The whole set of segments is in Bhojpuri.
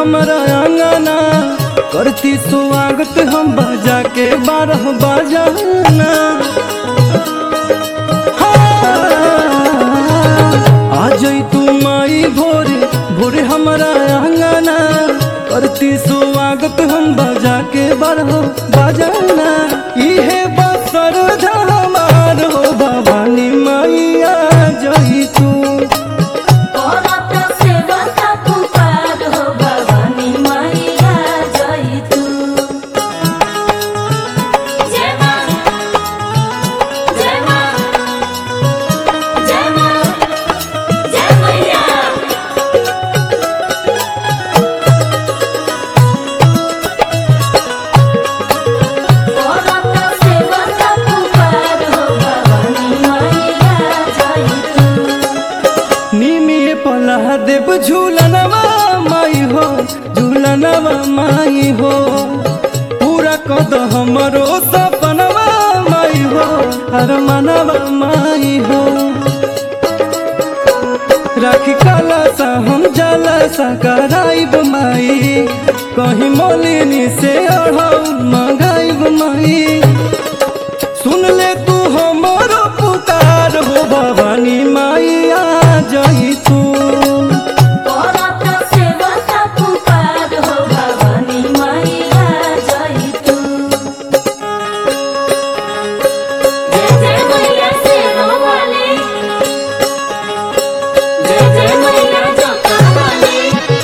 हमारा आंगना करती स्वागत हम बजा के बारह बजाना आ जई तू माई भोरे भोरे हमारा आंगना करती स्वागत हम बजा के बारह बजाना इहे बसर हमार हो भवानी मैया जई तू करत सेवा का पुकार हो भवानी मैया जय तू जय माँ जय माँ जय माँ जय मैया करत सेवा का पुकार हो भवानी मैया जय तू निमिए पला देव झूलनवा माई हो झूलनवा माई हो पूरा कद हमरो सपनवा माई हो हर मनवा माई हो राखी काला सा हम जाला सा कराइब माई कहीं मोलिनी से अढ़ाऊ मंगाइब माई सुन ले तू हमारो पुकार हो भवानी माइया जई तू करत सेवा का पुकार हो भवानी मैया जय तू जय जय मैया शेरों वाली जय जय मैया जोता वाली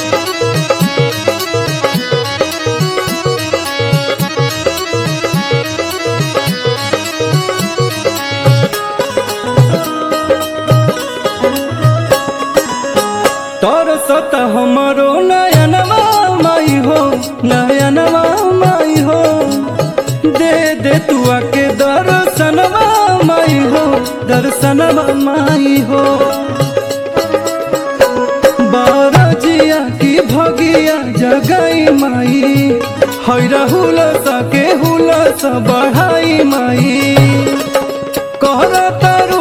तोर सत हमारो नयनवा माई हो नयनवा माई हो दे दे तू आके दर्शनवा माई हो दर्शनवा माई हो बारजिया की भगिया जगई माई हैरा हुलस के हुलस बढ़ाई माई कहर तारू